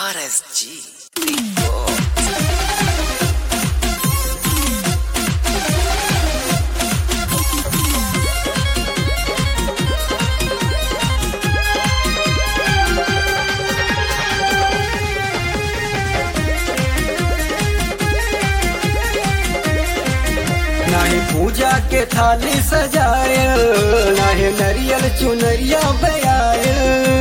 RSG. Big Boss. नाही पूजा के थाली सजाए नाही नरियल चुनरिया बयाए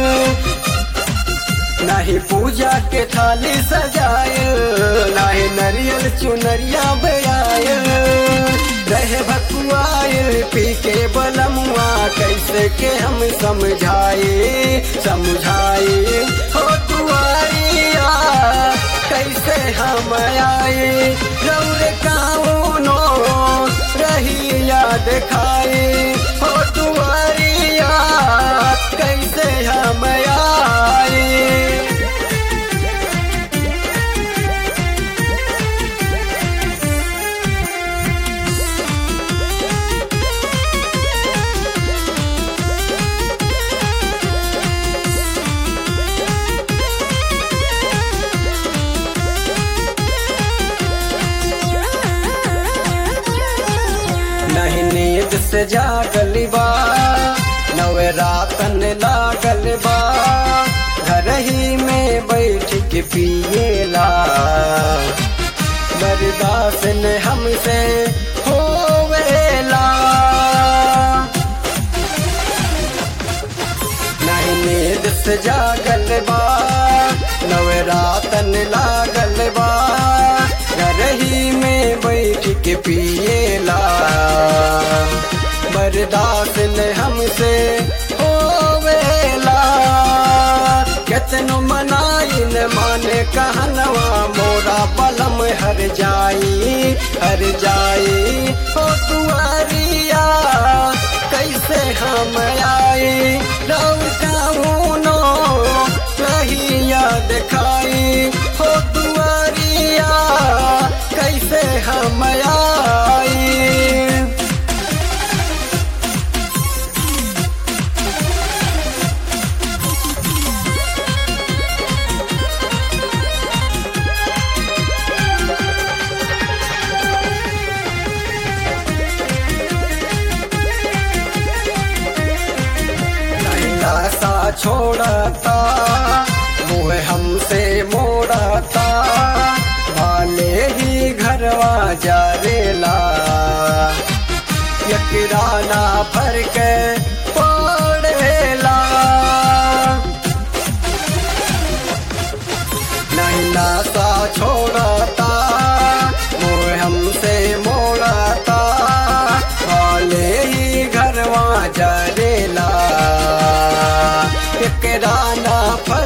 नाही पूजा के थाली सजाए नाही नरियल चुनरिया बयाए रहे भकुआए पी के बलमुआ कैसे के हम समझाए समझाए हो तुआरिया कैसे हम आए रौर काउनो रही याद खाए हो तुआरिया कैसे हम आए नहीं नींद से जागल बा नवे रातन लागल बा घर ही में बैठ के पिएला बर्दाश्त न हमसे होवेला नहीं नींद से जागल बा नवे रातन लागल बा घर ही में बैठ के पिएला बर्दाश्त न हमसे होवेला केतनो मनाई न माने कहनवा मोरा बलम हर जाई हर जाई हो तुआरिया कैसे हम आए रौनो रही याद खाई हो तुआरिया कैसे हम आए नैना सा छोड़ता मुँह हमसे मोड़ता वाले ही घरवा जा रेला यकराना भर के पड़ेला नैना सा छोड़ता मुँह हमसे मोड़ता वाले ही घरवा जरेला एकराना